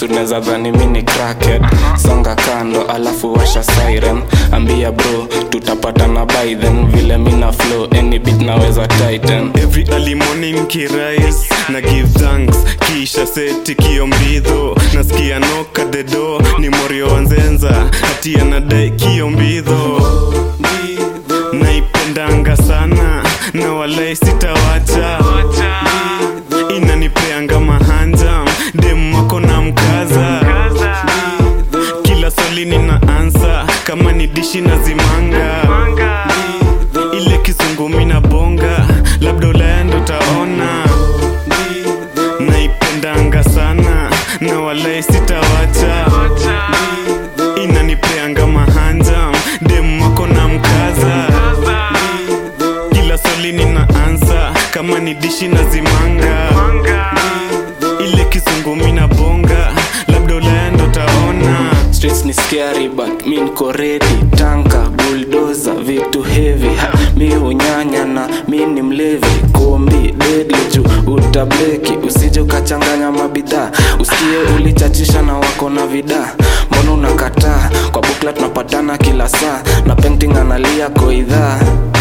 unaweza dhani mi ni crackhead songa kando alafu washa siren ambia bro tutapatana by then vile mina flow any beat naweza tighten every early morning kirais na give thanks kisha seti kiombidho nasikia noka dedo ni morio wanzenza hati anadai kiombidho naipendanga sana na walai sitawacha inanipeanga mahanja dem wako na mkaza kila swali nina ansa kama ni dishi na zimanga ile kizungu mina bonga labda ulaya ndo taona naipendanga sana na walai sitawacha inanipeanga mahanja dem wako na mkaza kila swali nina ansa kama ni dishi na zimanga ile kizungu mina bonga labda ulaya ndo taona streets ni scary but mi niko ready tanka bulldozer vitu heavy ha, mi hunyanya na mi ni mlevi kombi deadly juu utableki usije ukachanganya mabidhaa usikie ulichachisha na wako na vida mbona unakataa kwa bukla tunapatana kila saa na painting analia koidhaa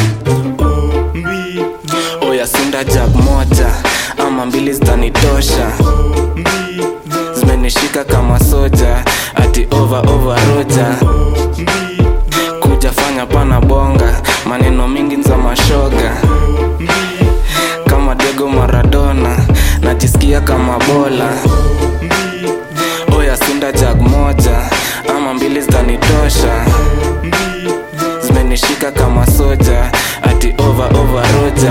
mbi oya sunda jag moja ama mbili zitanitosha mbi zimenishika kama soja ati over over roja mbi kuja fanya pana bonga maneno mingi za mashoga kama Diego Maradona najisikia kama bola oya sunda jag moja ama mbili zitanitosha zimenishika kama soja ati over over roja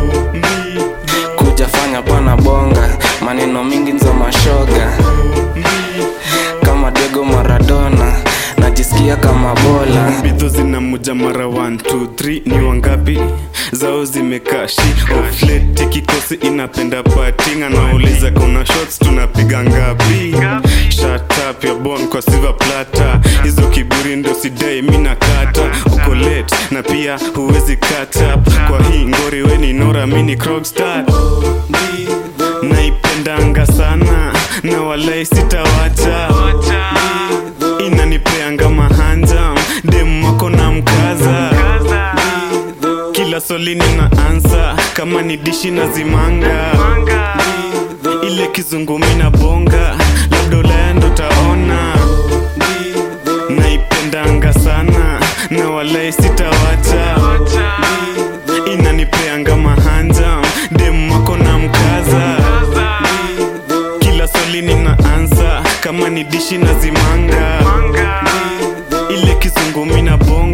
kuja fanya pana bonga maneno mingi za mashoga kama Diego Maradona najisikia kama bola bidho zinamuja mara 123 ni wangapi zao zimekashi ofleti kikosi inapenda pating anauliza kuna shots tunapiga ngapi shatap ya bon kwa siva plata hizo kiburi ndo sidai mina kata uko late na pia huwezi catch up kwa hii ngori weni nora mini crogstar naipendanga sana na walai sitawacha inanipeanga mahanja dem wako na mkaza kila swali nina ansa kama ni dishi na zimanga ile kizungu mina bonga labda ulaya ndo taona naipendanga sana na walai sitawacha inanipeanga mahanja dem wako na mkaza kila swali nina ansa kama ni dishi na zimanga ile kizungu mina bonga